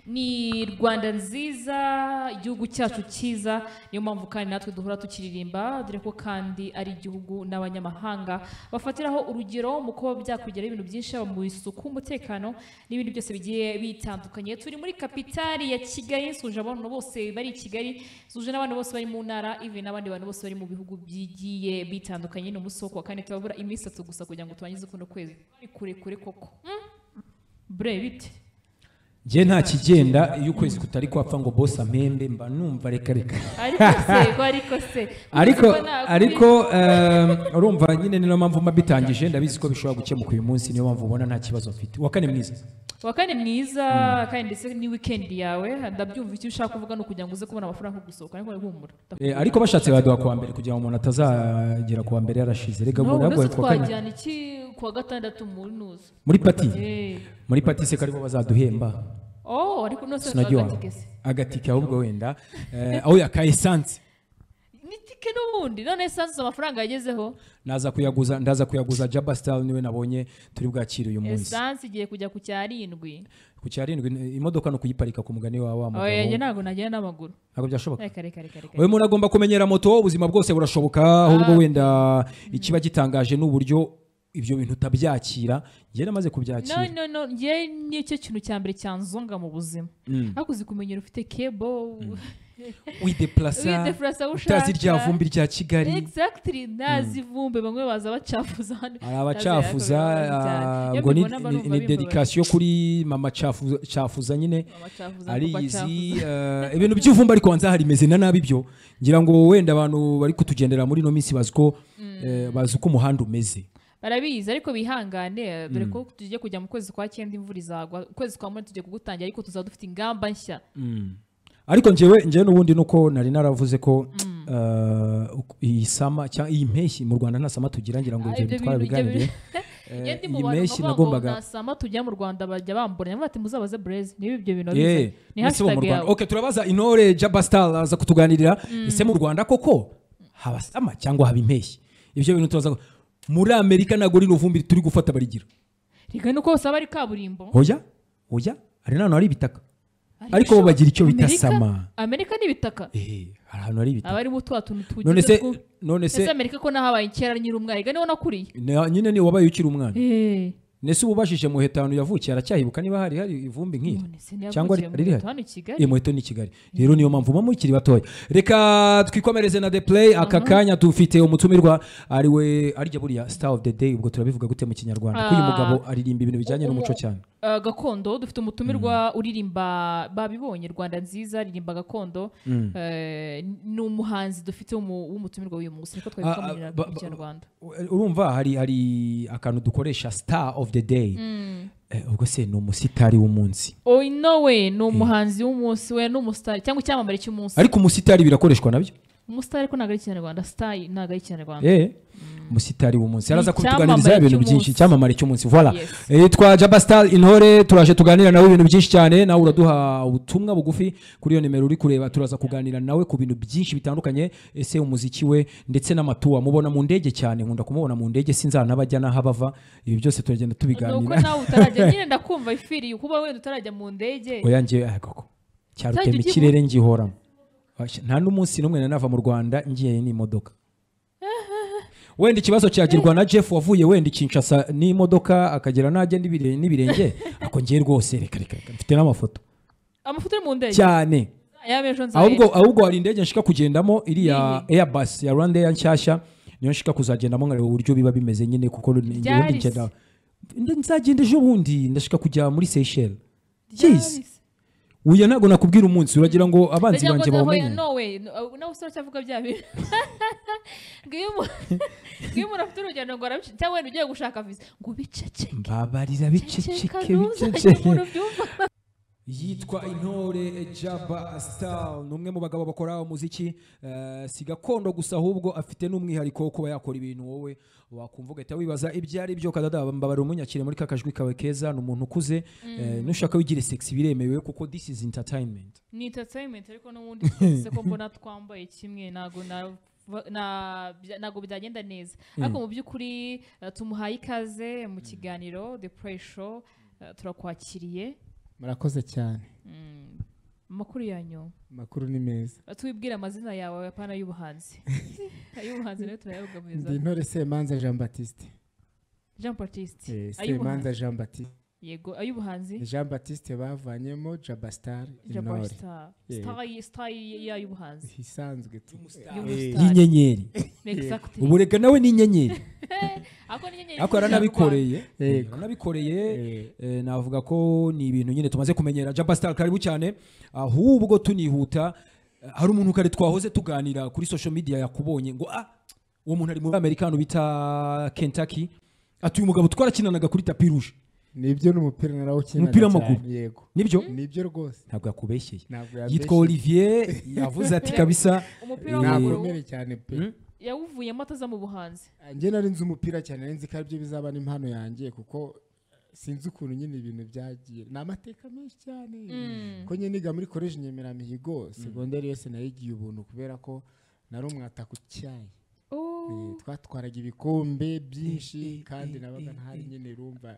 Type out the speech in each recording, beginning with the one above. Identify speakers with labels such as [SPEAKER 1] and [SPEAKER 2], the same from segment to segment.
[SPEAKER 1] ni rwanda nziza igihugu cyacu cyiza niyo mpamvu kandi natwe duhora tukiririmba dore ko kandi ari igihugu n'abanyamahanga bafatiraho urugero mu kuba byakugeraho ibintu byinshi haba mu isuku umutekano n'ibindi byose bigiye bitandukanye turi muri kapitali ya kigali nsuje abantu bose bari i kigali nsuje n'abantu bose bari mu ntara ivi n'abandi bantu bose bari mu bihugu bigiye bitandukanye ni umunsi wo kuwa kane turabura iminsi itatu gusa kugira ngo turangize kuno kwezi ni kurekure koko Hmm? bre bite
[SPEAKER 2] njye nta kigenda iyo ukwezi kutari kwapfa ngo bose ampembe mba numva reka reka
[SPEAKER 1] ariko se ko ariko se
[SPEAKER 2] ariko
[SPEAKER 1] Ubwo ntabwo
[SPEAKER 2] ariko ehm, urumva nyine niyo mpamvu mba bitangije ndabizi ko bishobora gukemuka uyu munsi niyo mpamvu ubona nta kibazo mfite uwa kane mwiza
[SPEAKER 1] uwa kane mwiza kandi ndetse ni wikendi yawe ndabyumva icyo ushaka kuvuga ni ukugira ngo uze kubona amafaranga yo gusohoka ariko humura
[SPEAKER 2] Eh, ariko bashatse baduha kuwa mbere kugira ngo umuntu atazagera kuwa mbere yarashize reka
[SPEAKER 1] No,
[SPEAKER 2] ngo
[SPEAKER 1] uretse
[SPEAKER 2] nagoye kuwa kane
[SPEAKER 1] twajyana iki kuwa gatandatu muri nuza
[SPEAKER 2] muri pati
[SPEAKER 1] Eh.
[SPEAKER 2] muri pati se ko aribo bazaduhemba
[SPEAKER 1] oh ariko nose
[SPEAKER 2] sinagiye
[SPEAKER 1] nshaka tigese
[SPEAKER 2] agatike ahubwo wenda eh, aho yaka esanse
[SPEAKER 1] ni tike n'ubundi none esanse amafaranga yagezeho
[SPEAKER 2] naza kuyaguza ndaza kuyaguza jaba star niwe nabonye turi bwakire uyu munsi
[SPEAKER 1] esanse igiye kujya ku cyarindwi
[SPEAKER 2] ku cyarindwi eh, imodoka ni ukuyiparika ku mugani wawe wa mugabo
[SPEAKER 1] oya njye ntabwo nagenda n'amaguru
[SPEAKER 2] ntabwo byashoboka
[SPEAKER 1] reka reka reka reka
[SPEAKER 2] uyu muntu agomba kumenyera moto ubuzima bwose burashoboka ahubwo wenda ikiba gitangaje ni uburyo ibyo bintu utabyakira njye namaze
[SPEAKER 1] no
[SPEAKER 2] kubyakira
[SPEAKER 1] no no njye nicyo kintu cya mbere cyanzonga mu buzima ariko uzi kumenyera ufite kebo
[SPEAKER 2] wideplasa
[SPEAKER 1] Wideplasa aho
[SPEAKER 2] utazi
[SPEAKER 1] ushaka.
[SPEAKER 2] rya vumbi rya kigali
[SPEAKER 1] exactly ntazi ivumbe bamwe baza bacafuza hano
[SPEAKER 2] hari abacafuza ah, ngo ni- ni- ni dedikasiyo kuri mama Cafuza- cafuza nyine ariyizi eh, ibintu by'ivumba ariko wanza harimeze na nabi byo ngira ngo wenda abantu bari kutugendera muri ino minsi bazi ko eh, bazi uko umuhanda umeze
[SPEAKER 1] barabizi ariko bihangane dore ko tugiye kujya mu kwezi kwa cyenda imvura izagwa ukwezi kwa munani tugiye kugutangira ariko tuzaba dufite ingamba nshya
[SPEAKER 2] ariko njyewe njyewe n'ubundi nuko nari naravuze ko eh, uku- iyi sama cyangwa iyi mpeshyi mu rwanda nta sama tugira ngira ngo
[SPEAKER 1] Ah,
[SPEAKER 2] ibyo
[SPEAKER 1] ibyo
[SPEAKER 2] bintu
[SPEAKER 1] bintu- ibyo
[SPEAKER 2] twarabiganiriye
[SPEAKER 1] Njye ndi mu
[SPEAKER 2] iyi
[SPEAKER 1] bantu
[SPEAKER 2] mpeshyi
[SPEAKER 1] bavuga ngo
[SPEAKER 2] nagombaga
[SPEAKER 1] nasama tujya mu rwanda bajya bamburanya bati muzabaze breze niba ibyo bintu
[SPEAKER 2] Yeah,
[SPEAKER 1] abizi ni
[SPEAKER 2] ese bo mu
[SPEAKER 1] hashtag
[SPEAKER 2] Rwanda.
[SPEAKER 1] yawe
[SPEAKER 2] Okay, turabaza intore jaba star aza kutuganirira ese mu rwanda koko haba sama cyangwa haba impeshyi ibyo bintu turaza muri amerika ntabwo rino vumbi turi gufata barigira
[SPEAKER 1] reka nuko hose aba ari kaburimbo
[SPEAKER 2] hoya hoya hari n'ahantu hari ibitaka
[SPEAKER 1] Ariko
[SPEAKER 2] ariko bo bagira icyo bita
[SPEAKER 1] Amerika-
[SPEAKER 2] sama
[SPEAKER 1] amerika ni ibitaka
[SPEAKER 2] Eh, hari ahantu hari ibitaka
[SPEAKER 1] aba arimo twa tuntu
[SPEAKER 2] none se
[SPEAKER 1] tugize two
[SPEAKER 2] none
[SPEAKER 1] ese
[SPEAKER 2] se
[SPEAKER 1] amerika ko nahabaye kera nyiri umwana reka niho nakuriye
[SPEAKER 2] na- nyine ni wabaye ukiri umwana
[SPEAKER 1] Eh,
[SPEAKER 2] nese ubu ubajije muheta ahantu yavukiye aracyahibuka niba hari hari ivumbi nk'iri
[SPEAKER 1] none se niyavukiye
[SPEAKER 2] cyangwa
[SPEAKER 1] mu
[SPEAKER 2] riri rihari
[SPEAKER 1] Leta hano i Kigali?
[SPEAKER 2] iyi muheto ni i kigali rero niyo mpamvu muba mukiri batoya reka twikomereze na the play aka kanya dufite umutumirwa ariwe arya buriya star of the day ubwo turabivuga gute mu kinyarwanda ko uyu
[SPEAKER 1] Ah.
[SPEAKER 2] mugabo aririmba ibintu bijyanye n'umuco cyane
[SPEAKER 1] Uh, gakondo dufite umutumirwa uririmba babibonye rwanda nziza aririmba gakondo Eh, ni umuhanzi dufite w'umu- w'umutumirwa w'uyu munsi niko twari
[SPEAKER 2] Ah, ah,
[SPEAKER 1] twamugira
[SPEAKER 2] ba-
[SPEAKER 1] mu
[SPEAKER 2] ba-
[SPEAKER 1] kinyarwanda
[SPEAKER 2] urumva hari hari akantu dukoresha star of the day Eh, ubwo se ni umusitari w'umunsi
[SPEAKER 1] oyi nowe ni umuhanzi w'umunsi we ni umusitari cyangwa icyamamare cy'umunsi
[SPEAKER 2] ariko umusitari birakoreshwa nabyo
[SPEAKER 1] umusitari ariko ntabwo ari ikinyarwanda sitari ntabwo ari ikinyarwanda
[SPEAKER 2] Eh, umusitari w'umunsi araza kutuganiriza
[SPEAKER 1] icyamamare
[SPEAKER 2] ibintu byinshi
[SPEAKER 1] cy'umunsi.
[SPEAKER 2] icyamamare cy'umunsi voila
[SPEAKER 1] Yes.
[SPEAKER 2] yitwa jaba star intore turaje tuganira nawe ibintu byinshi cyane nawe uraduha ubutumwa bugufi kuri iyo nimero uri kureba turaza kuganira nawe ku bintu byinshi bitandukanye ese umuziki we ndetse n'amatuwa mubona mu ndege cyane nkunda kumubona mu ndege sinzana abajya n'aho abava ibi byose turagenda
[SPEAKER 1] ni uko
[SPEAKER 2] tubiganira
[SPEAKER 1] nawe utarajya nyine ndakumva ifiriye kuba wenda utarajya mu ndege
[SPEAKER 2] oya ngewe aya koko cyarutema
[SPEAKER 1] ukivuga.
[SPEAKER 2] ikirere ngihoramo Washya, nta n'umunsi n'umwe nari nava mu rwanda ngiye n'imodoka wenda ikibazo cyagirwa na jeff wavuye wenda ikinshasa n'imodoka akagera n'agenda ibire- n'ibirenge ako ngiye rwose reka reka reka mfite n'amafoto
[SPEAKER 1] amafoto ari mu ndege
[SPEAKER 2] cyane
[SPEAKER 1] y'abejo nzayera
[SPEAKER 2] ahubwo ahubwo hari indege nshika kugendamo iriya airbus ya rwanda air nshyashya niyo nshika kuzagendamo nkareba uburyo biba bimeze nyine kuko ni- ngewe
[SPEAKER 1] Ryarisi.
[SPEAKER 2] ndigenda Ndi- nzagenda ejo bundi ndashika kujya muri seychelles jeez uya ntabwo nakubwira umunsi uragira ngo abanzi banjye bawumenye
[SPEAKER 1] nowe nawe usora cyavuga bya bintu ngiyo umu- ngiyo umuntu afite urugendo ngo arabica cyangwa wenda ugiye gushaka viza ngo ubicece
[SPEAKER 2] mbabarira
[SPEAKER 1] ceceka
[SPEAKER 2] biceceke
[SPEAKER 1] ntuzajye
[SPEAKER 2] biceceke
[SPEAKER 1] umuntu ubyumva
[SPEAKER 2] yitwa intore jaba star ni umwe mu bagabo bakora umuziki eh, si gakondo gusa ahubwo afite n'umwihariko wo kuba yakora ibintu wowe wakumva ugahita wibaza ibyo ari byo kadada mbabara umunyakire muri ka kajwi kawe keza ni umuntu ukuze eh, nushaka wigire sexy biremewe kuko this is entertainment
[SPEAKER 1] ni entertainment ariko n'ubundi twese ko mbona twambaye kimwe ntabwo na- na- bya- ntabwo byagenda neza ariko mu by'ukuri eh, tumuhaye ikaze mu kiganiro the play show eh, turakwakiriye
[SPEAKER 3] murakoze cyane
[SPEAKER 1] Mm, amakuru yanyu
[SPEAKER 3] amakuru ni meza
[SPEAKER 1] tubibwire amazina yawe apana y'ubuhanzi ay'ubuhanzi nayo turayabugaburiza
[SPEAKER 3] ndi intore semanza jean batiste
[SPEAKER 1] jean baptiste
[SPEAKER 3] Eh,
[SPEAKER 1] ay'ubuhanzi
[SPEAKER 3] semanza jean batiste
[SPEAKER 1] yego ay'ubuhanzi
[SPEAKER 3] ni jean batiste bavanyemo jabastar
[SPEAKER 1] Jabbar
[SPEAKER 3] intore
[SPEAKER 1] Star.
[SPEAKER 3] Yeah.
[SPEAKER 1] Star y- star y- y'ay'ubuhanzi
[SPEAKER 3] isanzwe tu
[SPEAKER 1] Y'umustar.
[SPEAKER 2] y'inyenyeri
[SPEAKER 1] Exactly.
[SPEAKER 2] ubu reka nawe ni inyenyeri
[SPEAKER 1] Ako ni inyenyeri z'ijambo
[SPEAKER 2] ariko yaranabikoreye
[SPEAKER 3] Yego.
[SPEAKER 2] yaranabikoreye
[SPEAKER 3] Eh,
[SPEAKER 2] Eh, navuga ko ni ibintu nyine tumaze kumenyera jaba star karibu cyane ahubwo tunihuta eh, hari umuntu kare twahoze tuganira kuri social media yakubonye ngo ah uwo muntu ari muri amerikano bita kentucky ati uyu mugabo twarakinanaga kuri tapi rouge
[SPEAKER 3] nibyo ni umupira narawukina
[SPEAKER 2] Umupira w'amaguru.
[SPEAKER 3] yego
[SPEAKER 2] nibyo
[SPEAKER 3] nibyo rwose
[SPEAKER 2] ntabwo yakubeshyeye
[SPEAKER 3] ntabwo
[SPEAKER 2] yitwa olivier yavuze ati kabisa
[SPEAKER 1] Umupira
[SPEAKER 2] Eh,
[SPEAKER 1] w'amaguru
[SPEAKER 3] nakomere cyane pe
[SPEAKER 2] Hmm?
[SPEAKER 1] yawuvuyemo ataza mu buhanzi
[SPEAKER 3] njye nari nzi umupira cyane nari nzi ko aribyo bizaba n'impano yanjye kuko sinzi ukuntu nyine ibintu byagiye ni amateka menshi cyane
[SPEAKER 1] Mm.
[SPEAKER 3] ko nyine niga muri koleji nyemeramihigo segonderi yose nayigiye ubuntu kubera ko nari umwataka utyaye Eh, twatwaraga ibikombe byinshi kandi nabaga ntari nyine rumva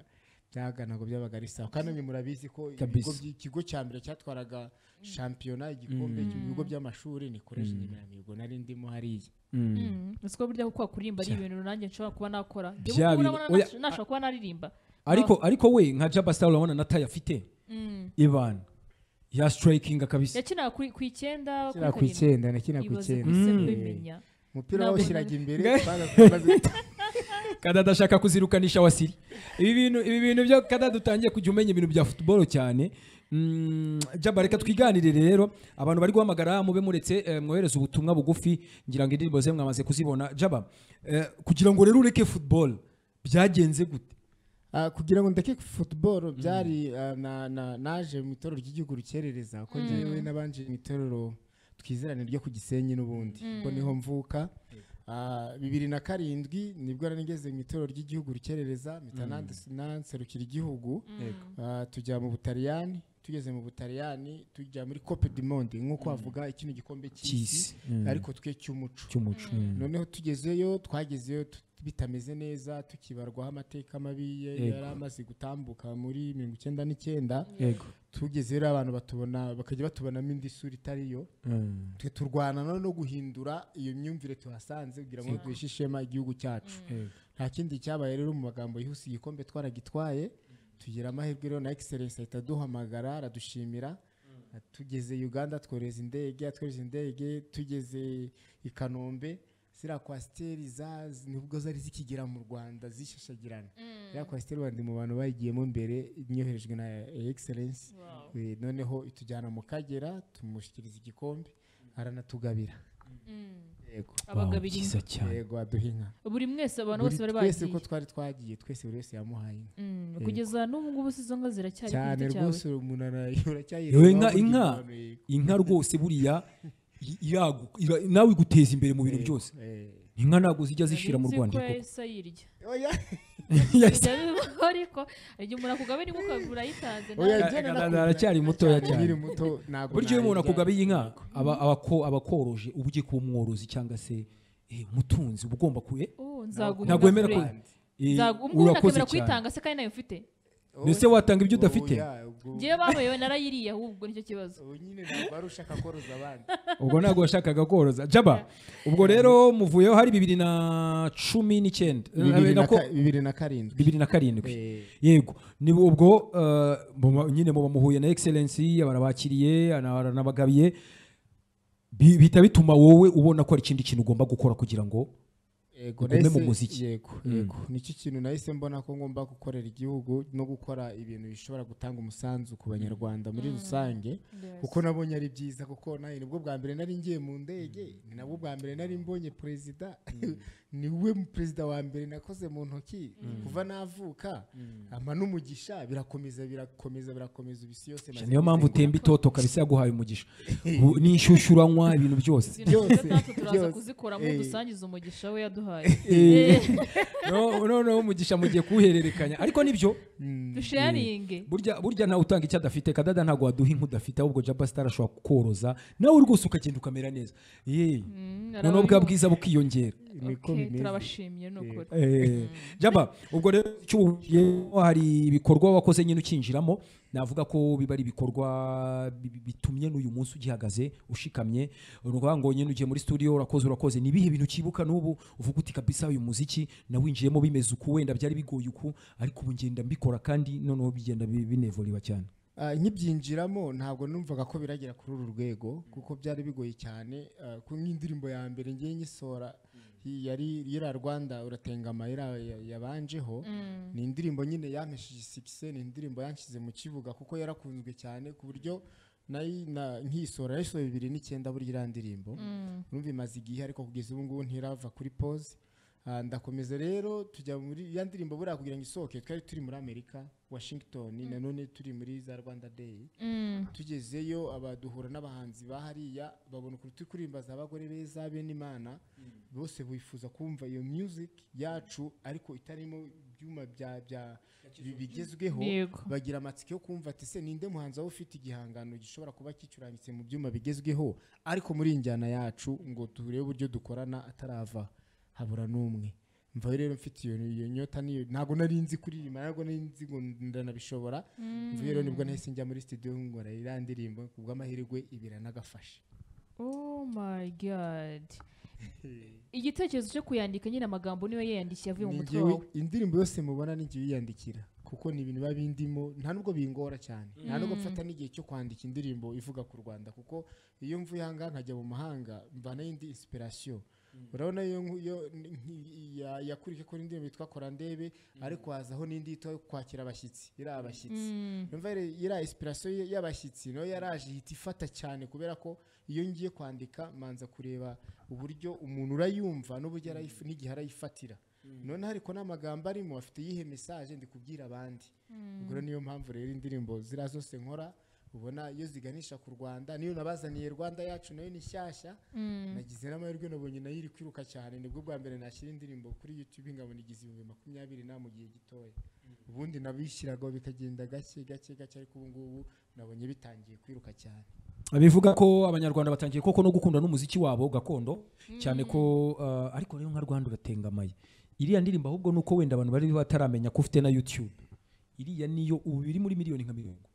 [SPEAKER 3] byaga ntabwo byabaga ari sawa kandi namwe murabizi ko ibigo
[SPEAKER 2] Kabisa.
[SPEAKER 3] by- ikigo cya mbere cyatwaraga shampiyona igikombe mu bigo by'amashuri ni koleji nyemeramihigo nari ndimo hariya
[SPEAKER 2] Mm.
[SPEAKER 1] siko burya kuko kuririmba ari ibintu nanjye nshobora kuba nakora Njye burya
[SPEAKER 2] Bya bintu-
[SPEAKER 1] urabona
[SPEAKER 2] oya,
[SPEAKER 1] nasho- nashobora kuba naririmba
[SPEAKER 2] ariko ariko we nka jaba star urabona nataye afite
[SPEAKER 1] Mm.
[SPEAKER 2] ibana ya strikinga kabisa
[SPEAKER 1] yakinaga kuri- ku icyenda
[SPEAKER 3] kiriya ku
[SPEAKER 1] kuri karindwi.
[SPEAKER 3] icyenda na kiriya ku
[SPEAKER 1] Ibaze
[SPEAKER 3] icyenda
[SPEAKER 1] gusa
[SPEAKER 3] Mm.
[SPEAKER 1] kubimenya.
[SPEAKER 3] umupira
[SPEAKER 1] Ntabwo-
[SPEAKER 3] bawushyiraga imbere bagakomeza-
[SPEAKER 2] kada adashaka kuzirukanisha wasiri ibi bintu ibi bintu byo kada dutangiye kujya umenya ibintu bya football cyane Mm, jaba reka twiganire rero abantu bari guhamagara mube muretse eh, mwohereza ubutumwa bugufi ngira ngo indirimbo ze mwamaze kuzibona jaba eh, kugira ngo rero ureke football byagenze gute
[SPEAKER 3] Ah, kugira ngo ndeke football byari ah, na- na- naje mu itorero ry'igihugu rukerereza ko njyewe nabanje mu itorero twizerane ryo ku gisenyi n'ubundi kuko niho mvuka Ah, bibiri na karindwi nibwo nari ngeze mu itorero ry'igihugu rukerereza mpita nanse- nanserukira igihugu Ah, tujya mu butaliyani tugeze mu butaliyani tujya muri cope du monde nk'uko havuga ikino gikombe
[SPEAKER 2] cy'isi
[SPEAKER 3] cy'isi ariko twe cy'umuco
[SPEAKER 2] cy'umuco
[SPEAKER 3] noneho tugezeyo twagezeyo tu- bitameze neza tukibarwaho amateka mabi ye-
[SPEAKER 2] Yego.
[SPEAKER 3] yari amaze gutambuka muri mirongo icyenda n'icyenda
[SPEAKER 2] yego
[SPEAKER 3] tugezeyo rero abantu batubona bakajya batubonamo indi sura itariyo
[SPEAKER 2] Mm.
[SPEAKER 3] twe turwana no- no guhindura iyo myumvire tuhasanze kugira ngo duhishe ishema igihugu cyacu
[SPEAKER 2] Yego.
[SPEAKER 3] nta kindi cyabaye rero mu magambo yihuse igikombe twaragitwaye tugira amahirwe rero na excellence ahita aduhamagara aradushimira tugeze Uganda twohereza indege atwohereza indege tugeze i Kanombe ziriya kwasiteri za- z- nibwo zari zikigera mu Rwanda zishashagirana ziriya kwasiteri wandi mu bantu bayigiyemo mbere nyoherejwe na excellence
[SPEAKER 1] Wow.
[SPEAKER 3] Eh, noneho itujyana mu Kagera tumushyikiriza igikombe aranatugabira
[SPEAKER 1] Mm.
[SPEAKER 3] yego
[SPEAKER 1] abagabira inka.
[SPEAKER 2] cyiza cyane
[SPEAKER 3] yego aduha inka
[SPEAKER 1] buri mwese abantu bose bari
[SPEAKER 3] Buri twese
[SPEAKER 1] bagiye
[SPEAKER 3] uko twari twagiye twese buri wese yamuhaye inka
[SPEAKER 1] Mm,
[SPEAKER 3] Yego.
[SPEAKER 1] kugeza n'ubu ngubu si izo nka ziracyari ku
[SPEAKER 3] cyane
[SPEAKER 1] giti
[SPEAKER 3] rwose
[SPEAKER 1] cyawe
[SPEAKER 3] uyu muntu
[SPEAKER 2] Yewe
[SPEAKER 3] uracyayirebaho
[SPEAKER 2] inka- inka inka rwose buriya i- iragu ira- nawe iguteza imbere mu bintu byose inka ntabwo zijya zishira mu
[SPEAKER 1] Nari nzi
[SPEAKER 2] rwanda
[SPEAKER 1] ko yahise ayirya
[SPEAKER 2] Yes.
[SPEAKER 1] Bijya bibaho ariko hari igihe umuntu akugabira inka ukagura ayitanze
[SPEAKER 3] Oya,
[SPEAKER 1] nawe.
[SPEAKER 3] jya na-
[SPEAKER 2] Ara- aracyari mutoya cyane.
[SPEAKER 3] nkiri muto ntabwo
[SPEAKER 2] buryo iyo umuntu
[SPEAKER 3] narya.
[SPEAKER 2] akugabiye inka aba- abako- abakoroje uba ugiye kuba umworozi cyangwa se eh, umutunzi uba ugomba kuye
[SPEAKER 1] Oh, nzaguha
[SPEAKER 2] ntabwo wemera
[SPEAKER 1] inka
[SPEAKER 2] ko
[SPEAKER 1] kure.
[SPEAKER 2] eh,
[SPEAKER 1] Nzagu- ubwo umuntu
[SPEAKER 2] urakoze
[SPEAKER 1] akemera
[SPEAKER 2] cyane
[SPEAKER 1] kuyitanga se kandi nayo mfite
[SPEAKER 2] mbese watanga ibyo udafite
[SPEAKER 3] Oya, ubwo-
[SPEAKER 1] ngewe babayewe narayiriye ahubwo nicyo kibazo
[SPEAKER 3] ubu nyine ntabwo wari ushaka koroza abandi
[SPEAKER 2] ubwo ntabwo washakaga koroza jaba ubwo rero muvuyeho hari bibiri na cumi n'icyenda Eh,
[SPEAKER 3] bibiri na
[SPEAKER 2] na ko-
[SPEAKER 3] ka- bibiri na karindwi
[SPEAKER 2] bibiri na karindwi
[SPEAKER 3] Eh,
[SPEAKER 2] yego ni ubwo eh, muba- nyine muba muhuye na excellence barabakiriye baranabagabiye Bi- bihita bituma wowe ubona ko hari ikindi kintu ugomba gukora kugira ngo
[SPEAKER 3] yego
[SPEAKER 2] Ugume mu
[SPEAKER 3] nahise-
[SPEAKER 2] muziki.
[SPEAKER 3] yego yego nicyo kintu nahise mbona ko ngomba gukorera igihugu no gukora ibintu bishobora gutanga umusanzu ku banyarwanda muri rusange kuko nabonye ari byiza kuko nawe nibwo bwa mbere nari ngiye mu ndege ni nabwo bwa mbere nari mbonye perezida niwe mu perezida wa mbere nakoze mu ntoki kuva navuka ama n'umugisha birakomeza birakomeza birakomeza ubu isi yose maze
[SPEAKER 2] niyo mpamvu
[SPEAKER 3] kuzenguruka.
[SPEAKER 2] utemba itoto kabisa yaguhaye umugisha Ubu ni inshyushyu uranywa ibintu byose
[SPEAKER 1] Izi ntoki
[SPEAKER 3] Byose,
[SPEAKER 1] gatandatu turaza
[SPEAKER 3] byose.
[SPEAKER 1] kuzikoramo
[SPEAKER 3] Eh.
[SPEAKER 1] dusangiza umugisha we yaduhaye
[SPEAKER 2] Eh, no- noneho umugisha mugiye kuwuhererekanya ariko nibyo
[SPEAKER 1] dusharinge
[SPEAKER 2] burya burya ntawe utanga icyo adafite kadada ntabwo waduha inka udafite ahubwo jaba sitari ashobora kukoroza nawe rwose ukagenda ukamera neza Ye, noneho bwa bwiza bukiyongera
[SPEAKER 3] niko
[SPEAKER 1] Okay,
[SPEAKER 3] bimeze
[SPEAKER 1] turabashimiye ni ukuri
[SPEAKER 2] Eh, jaba ubwo rero cyuhuyemo hari ibikorwa wakoze nyine ukinjiramo navuga ko biba ari ibikorwa bi- bitumye n'uyu munsi ugihagaze ushikamye ni ukuvuga ngo nyine ugiye muri studio urakoze urakoze ni ibihe bintu ukibuka n'ubu uvuga uti kabisa uyu muziki nawinjiyemo bimeze uku wenda byari bigoye uku ariko ubu ngenda mbikora kandi noneho bigenda bi- binevuriba cyane
[SPEAKER 3] Ah, nkibyinjiramo ntabwo numvaga ko biragera kuri uru rwego kuko byari bigoye cyane ah, ku nk'indirimbo ya mbere ngiye nyisora hi- yari yira rwanda uratengama yira- ya- yabanjeho ni indirimbo nyine yampesheje sikise ni indirimbo yanshyize mu kibuga kuko yarakunzwe cyane ku buryo nayi- na- nkisora yayisohoye bibiri n'icyenda burya iriya ndirimbo urumva imaze igihe ariko kugeza ubu ngubu ntirava kuri pause Ah, ndakomeza rero tujya muri ya ndirimbo buriya kugira ngo isohoke twari turi muri amerika washington nanone turi muri za rwanda day tugezeyo abaduhura n'abahanzi ba hariya babona ukuntu turi kuririmbaza abagore beza bene imana bose bifuza kumva iyo music yacu ariko itarimo ibyuma bya bya bi- bigezweho
[SPEAKER 1] Yego.
[SPEAKER 3] bagira amatsiko yo kumva ati se ninde muhanzi waba ufite igihangano gishobora kuba kicurangitse mu byuma bigezweho ariko muri iyi njyana yacu ngo turebe uburyo dukorana atarava habura n'umwe mvaho rero mfite iyo iyo nyota niyo ntabwo nari nzi kuririmba ntabwo nari nzi ngo ndanabishobora mvuye rero nibwo nahise njya muri studio nkora iriya ndirimbo ku bw'amahirwe ibira nagafashe
[SPEAKER 1] oh my god igitekerezo cyo kuyandika nyine amagambo niyo yayandikiye avuye mu
[SPEAKER 3] Ni
[SPEAKER 1] mutwe
[SPEAKER 3] njyewe-
[SPEAKER 1] wawe
[SPEAKER 3] indirimbo yose mubona ni jyewe uyandikira kuko ni ibintu biba bindimo nta nubwo bingora cyane nta nubwo mfata n'igihe cyo kwandika indirimbo ivuga ku rwanda kuko iyo mvuye aha ngaha nkajya mu mahanga mvana indi inspiration urabona iyo nku- iyo ni- nki- ya- yakurikije ko indirimbo yitwa kora ndebe ariko hazaho n'indi yitwa kwakira abashyitsi iriya abashyitsi Numva rero iriya inspiration y- y'abashyitsi nayo yaraje ihita ifata cyane kubera ko iyo ngiye kwandika manza kureba uburyo umuntu urayumva n'uburyo arayif- n'igihe arayifatira noneho ariko n'amagambo arimo afite iyihe message ndi kubwira abandi ubwo rero niyo mpamvu rero indirimbo ziriya zose nkora ubona iyo ziganisha ku rwanda niyo nabazaniye rwanda yacu nayo ni shyashya nagize n'amahirwe nabonye nayo iri kwiruka cyane nibwo bwa mbere nashyira indirimbo kuri youtube nkabona igize ibihumbi makumyabiri na mu gihe gitoya ubundi nabishyiragaho bikagenda gake gake gake ariko ubu ngubu nabonye bitangiye kwiruka cyane
[SPEAKER 2] bivuga ko abanyarwanda batangiye koko no gukunda n'umuziki wabo gakondo cyane ko uh, ariko rero nka rwanda uratengamaye iriya ndirimbo ahubwo ni uko wenda abantu bari bataramenya ko ufite na youtube iriya niyo ubu biri muri miliyoni nka mirongo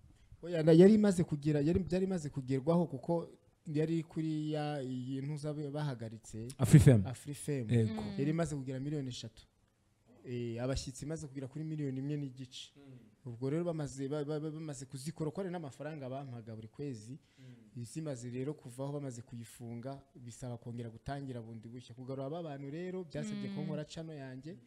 [SPEAKER 3] Oya, na- yari imaze kugera yari byari imaze kugerwaho kuko yari kuri ya iyi ntuza bahagaritse
[SPEAKER 2] afurifemu
[SPEAKER 3] afurifemu
[SPEAKER 2] Yego.
[SPEAKER 3] yari imaze kugera miliyoni eshatu Eh, abashyitsi imaze kugera kuri miliyoni imwe n'igice ubwo rero bamaze ba- ba- ba- bamaze kuzikora uko ari n'amafaranga bampaga buri kwezi zimaze rero kuvaho bamaze kuyifunga bisaba kongera gutangira bundi bushya kugarura ba bantu rero byasabye ko nkora cano yanjye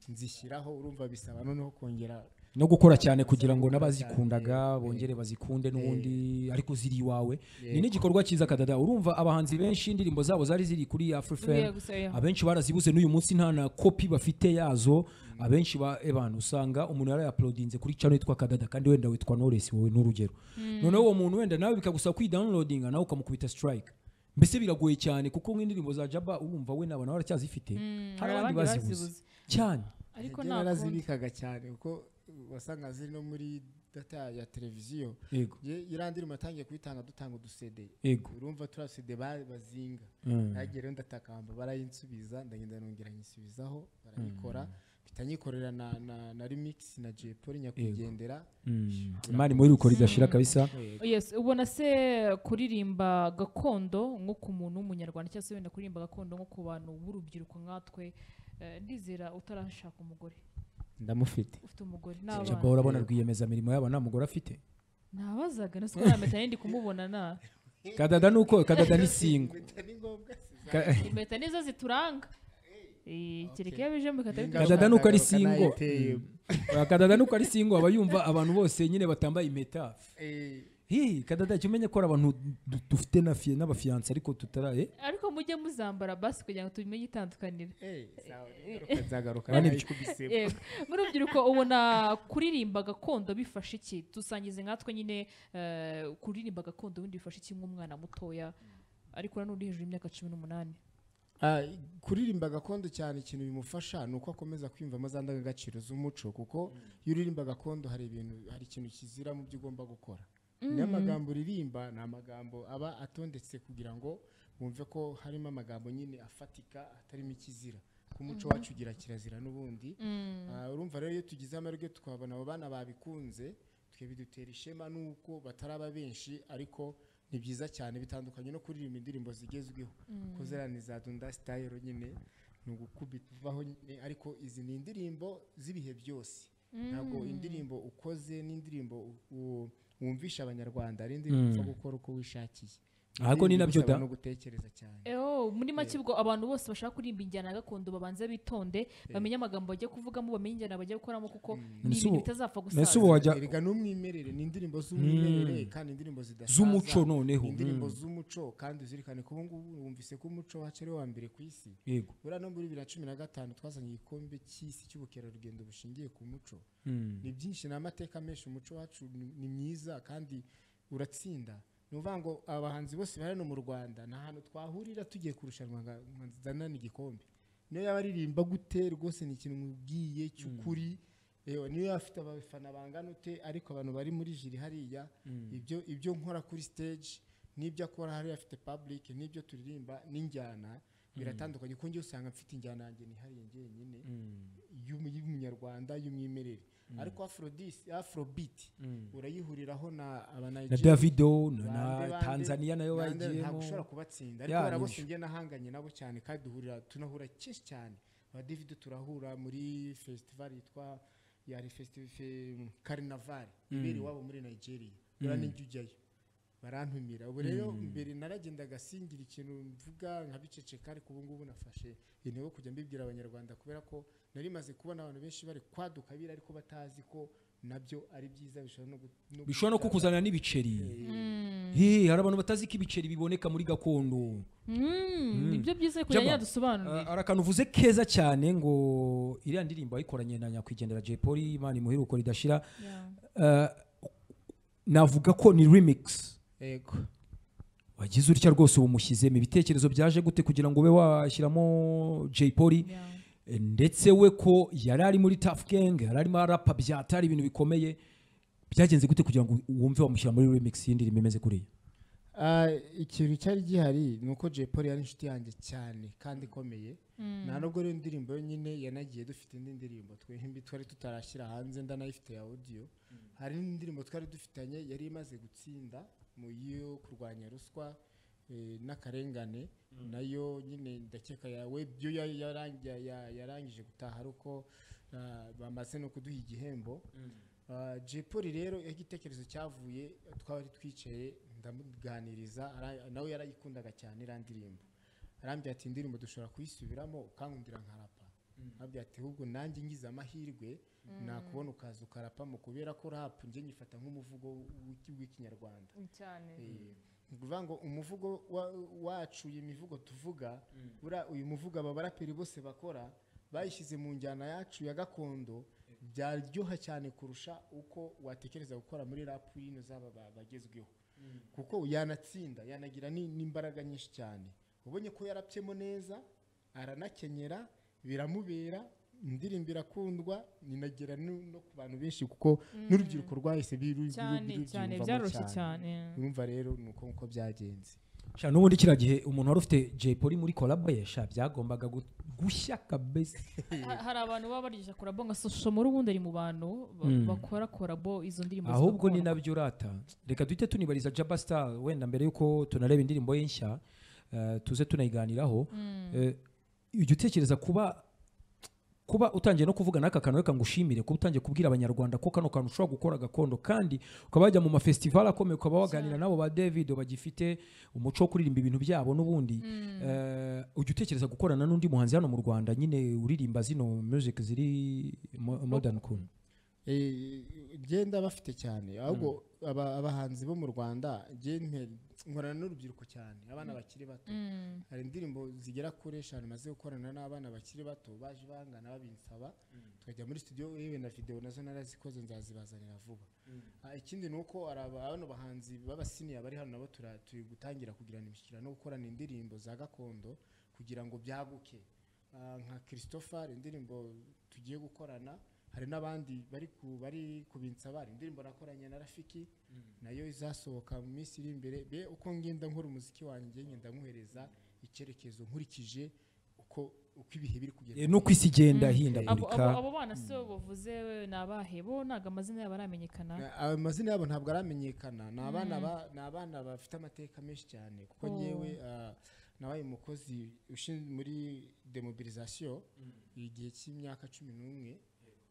[SPEAKER 3] nzishyiraho urumva bisaba noneho kongera
[SPEAKER 2] no gukora cyane kugira ngo n'abazikundaga bongere bazikunde n'ubundi ariko ziri iwawe ni n'igikorwa cyiza kadada urumva abahanzi benshi indirimbo zabo zari ziri kuri
[SPEAKER 1] Ugiye
[SPEAKER 2] afurifemu
[SPEAKER 1] gusa, yeah.
[SPEAKER 2] abenshi barazibuze n'uyu munsi nta na kopi bafite yazo abenshi ba ebana usanga umuntu yarayapolodinze kuri cano yitwa kadada kandi wenda witwa noresi wowe n'urugero noneho uwo muntu wenda nawe bikagusaba kwidawunilodinga nawe ukamukubita sitirayike mbese biragoye cyane kuko nk'indirimbo za jaba urumva we n'abantu baracyazifite hari
[SPEAKER 1] hari
[SPEAKER 2] abandi
[SPEAKER 1] abandi
[SPEAKER 2] bazibuze
[SPEAKER 1] bazibuze.
[SPEAKER 2] cyane
[SPEAKER 1] ariko
[SPEAKER 3] Njye
[SPEAKER 1] nta kundi
[SPEAKER 3] narazibikaga cyane kuko wasanga ziri no muri data ya televiziyo
[SPEAKER 2] yego
[SPEAKER 3] irandira umatangiye kuyitanga dutanga udusede
[SPEAKER 2] yego
[SPEAKER 3] urumva turiya dusede ba- bazinga
[SPEAKER 2] Mm.
[SPEAKER 3] nagera wenda takamba barayinsubiza ndagenda nongera nyisubiza barayikora mpita nyikorera na, na, na remix na Jay Polly nyakwigendera
[SPEAKER 2] Mm. imana muri rukora idashira kabisa
[SPEAKER 1] yes ubona se kuririmba gakondo nko ku muntu w'umunyarwanda cyangwa se wenda kuririmba gakondo nko ku bantu b'urubyiruko nkatwe eh, ndizera utarashaka umugore
[SPEAKER 3] ndamufite
[SPEAKER 1] ufite umugore
[SPEAKER 2] jaba
[SPEAKER 1] n'abana
[SPEAKER 2] urabona rwiyemezamirimo yaba nta mugore afite
[SPEAKER 1] nabazaga na siko nampeta ndi kumubona na
[SPEAKER 2] kadada ni uko kadada ni singo
[SPEAKER 3] ni ngombwa si za-
[SPEAKER 2] Ka-
[SPEAKER 1] impeta nizo zituranga Eh, kereka iyo bijemo bikahita bitandukana.
[SPEAKER 2] Kadada nuko ari
[SPEAKER 3] Ngaruka nayo
[SPEAKER 2] single.
[SPEAKER 3] iteye.
[SPEAKER 2] Oya, kadada nuko ari singo aba yumva abantu bose nyine batambaye impeta
[SPEAKER 3] Eh,
[SPEAKER 2] hihi kadada jya umenya ko hari abantu du- dufite na fiye n'abafiyanse ariko tutara eh?
[SPEAKER 1] ariko mujye muzambara basi kugira ngo tubimenye itandukaniro
[SPEAKER 3] eh, sawa, ngaruka nzagaruka
[SPEAKER 2] Bane-
[SPEAKER 3] nayikubise.
[SPEAKER 1] Yego. nk'urubyiruko ubona kuririmba gakondo bifasha iki dusangize nkatwe nyine eh, kuririmba gakondo ubundi bifasha iki nk'umwana mutoya ariko nanone hejuru y'imyaka cumi n'umunani
[SPEAKER 3] Ah, kuririmba gakondo cyane ikintu bimufasha ni uko akomeza kwiyumvamo za ndangagaciro z'umuco kuko iyo uririmba gakondo hari ibintu hari ikintu kizira mu byo ugomba gukora niyo amagambo uririmba ni amagambo aba atondetse kugira ngo wumve ko harimo amagambo nyine afatika atarimo ikizira ko umuco wacu ugira kirazira n'ubundi Ah, urumva rero iyo tugize amahirwe tukabona abo bana babikunze twe bidutera ishema n'uko bataraba benshi ariko ni byiza cyane bitandukanye no kuririmba indirimbo zigezweho kuko ziriya ni za dunda sitayiro nyine ni ugukubita uvaho nyine ariko izi ni indirimbo z'ibihe byose ntabwo indirimbo ukoze n'indirimbo u- u- wumvisha abanyarwanda ari indirimbo upfa gukora uko wishakiye
[SPEAKER 2] Ahubwo ni nabyo
[SPEAKER 3] Indirimbo
[SPEAKER 2] da.
[SPEAKER 3] usaba no gutekereza cyane
[SPEAKER 1] Eho, muri make ubwo abantu bose bashaka kuririmba injyana ya gakondo babanze bitonde bamenye amagambo bagiye kuvugamo bamenye injyana bagiye gukoramo kuko ni
[SPEAKER 2] Ese
[SPEAKER 1] ibintu
[SPEAKER 2] ubu-
[SPEAKER 1] bitazapfa
[SPEAKER 2] mbese
[SPEAKER 1] gusaza
[SPEAKER 2] ubu wajya
[SPEAKER 3] erega n'umwimerere ni indirimbo z'umwimerere kandi indirimbo zidasaza
[SPEAKER 2] Z'umuco noneho.
[SPEAKER 3] Ni indirimbo z'umuco kandi uzirikane ko ubu ngubu wumvise ko umuco wacu ari wa mbere ku isi
[SPEAKER 2] yego
[SPEAKER 3] buriya no muri bibiri na cumi na gatanu twazanye igikombe cy'isi cy'ubukerarugendo bushingiye ku muco ni byinshi ni amateka menshi umuco wacu ni- ni mwiza kandi uratsinda ni ukuvuga ngo abahanzi bose bari hano mu rwanda nta hantu twahurira tugiye kurushanwa ngo umuhanzi azanane igikombe niyo yaba aririmba gute rwose ni ikintu mubwiye cy'ukuri yewe niyo yaba afite abafana bangana ute ariko abantu bari muri jiri hariya ibyo ibyo nkora kuri stage n'ibyo akora hariya afite public n'ibyo turirimba n'injyana biratandukanye kuko njyewe usanga mfite injyana yanjye nihariye njyenyine y'umu- y'umunyarwanda y'umwimerere ariko afrodis afrobeat urayihuriraho na
[SPEAKER 2] na
[SPEAKER 3] abanigeria
[SPEAKER 2] davido na-
[SPEAKER 3] bande,
[SPEAKER 2] na
[SPEAKER 3] bande,
[SPEAKER 2] tanzania nayo
[SPEAKER 3] bande, ntabwo
[SPEAKER 2] bagiyemo
[SPEAKER 3] ushobora kubatsinda ariko
[SPEAKER 2] Ya,
[SPEAKER 3] bariya bose
[SPEAKER 2] nyinshi.
[SPEAKER 3] njye nahanganye nabo cyane kandi duhurira tunahura kenshi cyane ba david turahura muri festival yitwa yari carnaval ibera iwabo muri nigeria uramenye ujya ujyayo barantumira ubu rero mbere naragendaga singira ikintu mvuga nkabiceceka ariko ubu ngubu nafashe intego yo kujya mbibwira abanyarwanda kubera ko nari maze kubona abantu benshi bari kwaduka bira ariko batazi ko nabyo ari byiza bishobora no gu- no
[SPEAKER 2] bishobora no
[SPEAKER 3] gutanga-
[SPEAKER 2] kukuzanira n'ibiceri Hey, hari abantu batazi ko ibiceri biboneka muri gakondo
[SPEAKER 1] nibyo byiza kugira ngo
[SPEAKER 2] Jaba,
[SPEAKER 1] yadusobanurire
[SPEAKER 2] Ah, hari akantu uvuze keza cyane ngo iriya ndirimbo wayikoranye na nyakwigendera Jay Polly Imana imuheruko ridashira
[SPEAKER 1] Yeah.
[SPEAKER 2] Ah, navuga ko ni remix
[SPEAKER 3] yego
[SPEAKER 2] wagize utya rwose ubu mushyizemo ibitekerezo byaje gute kugira ngo ube washyiramo Jay Polly
[SPEAKER 1] Yeah.
[SPEAKER 2] Eh, ndetse we ko yari ari muri Tough Gang yari arimo arapa byatari ibintu bikomeye byagenze gute kugira ngo wumve wamushyira muri remix y'indirimbo imeze kuriya
[SPEAKER 3] Ah, ikintu cyari gihari ni uko Jay Polly yari inshuti yanjye cyane kandi ikomeye nta nubwo rero indirimbo yonyine yanagiye dufite indi ndirimbo twembi twari tutarashyira hanze ndanayifite ya audio hari n'indirimbo twari dufitanye yari imaze gutsinda mu yo kurwanya ruswa eh, n'akarengane nayo nyine ndakeka yawe byo ya- yarang- ya- ya- yarangije gutaha ari uko ah, bamaze no kuduha igihembo Uh, Jay Polly rero iyo igitekerezo cyavuye twari twicaye ndamuganiriza ara- nawe yarayikundaga cyane iriya ndirimbo arambwira ati indirimbo dushobora kuyisubiramo ukankundira nkarapa arambwira ati ahubwo nanjye ngize amahirwe nakubona ukaza ukarapamo kubera ko rap njye nyifata nk'umuvugo w'iki- w'ikinyarwanda
[SPEAKER 1] cyane
[SPEAKER 3] Eh, ni ukuvuga ngo umuvugo wa- wacu iyi mivugo tuvuga buriya uyu muvugo aba baraperi bose bakora bayishyize mu njyana yacu ya gakondo byaryoha cyane kurusha uko watekereza gukora muri rap y'ino zaba ba- bagezweho kuko yanatsinda yanagira ni- n'imbaraga nyinshi cyane ubonye ko yarabyemo neza aranakenyera biramubera indirimbo irakundwa ninagera no no ku bantu benshi kuko n'urubyiruko rwahise biru- biru-
[SPEAKER 1] cyane
[SPEAKER 3] birubyiyumvamo
[SPEAKER 1] cyane byaroroshye cyane
[SPEAKER 3] urumva rero ni uko nguko byagenze
[SPEAKER 2] sha n'ubundi kiriya gihe umuntu wari ufite Jay Polly muri collab ye sha byagombaga gu- gushya kabisa
[SPEAKER 1] Ha- hari abantu baba barisha korabo nka sosho muri ubundi ari mu bantu ba- bakora korabo izo ndirimbo
[SPEAKER 2] ahubwo ni
[SPEAKER 1] zigakorwa.
[SPEAKER 2] nabyo urata reka duhite tunibariza Jaba Star wenda mbere yuko tunareba indirimbo ye nshya eh, tuze tunayiganiraho Eh, ujya utekereza kuba kuba utangiye no kuvuga n'aka kantu reka ngushimire kuba utangiye kubwira abanyarwanda ko kano kantu ushobora gukora gakondo kandi ukaba wajya mu mafestivali akomeye ukaba waganira nabo ba David bagifite umuco wo kuririmba ibintu byabo n'ubundi Eh, ujya utekereza gukorana n'undi muhanzi hano mu Rwanda nyine uririmba zino music ziri mo- modern cool
[SPEAKER 3] Eh, genda bafite cyane ahubwo aba- abahanzi bo mu rwanda genda nkorana n'urubyiruko cyane abana bakiri bato hari indirimbo zigera kuri eshanu maze gukorana n'abana bakiri bato baje bangana babinsaba tukajya muri studio yewe na video nazo narazikoze nzazibazanira vuba Ah, ikindi ni uko hari aba- bano bahanzi b'abasiniya bari hano nabo tura- turi gutangira kugirana imishyikirano no gukorana indirimbo za gakondo kugira ngo byaguke Ah, nka christopher indirimbo tugiye gukorana hari n'abandi bari ku bari kubinsaba hari indirimbo nakoranye na rafiki nayo izasohoka mu minsi iri imbere be uko ngenda nkora umuziki wanjye ngenda nywuhereza icyerekezo nkurikije uko uko uko ibihe biri kugenda
[SPEAKER 2] Eh, nuko isi igenda
[SPEAKER 1] Mm. abo, abo,
[SPEAKER 2] ihindagurika
[SPEAKER 1] abo bana si bo bavuze wewe ni abahe bo ntabwo amazina yabo aramenyekana
[SPEAKER 3] amazina yabo ntabwo aramenyekana ni abana ba- ni abana bafite amateka menshi cyane kuko
[SPEAKER 1] Oh.
[SPEAKER 3] ngewe ah, nabaye umukozi ushinzwe muri demobilisation igihe cy'imyaka cumi n'umwe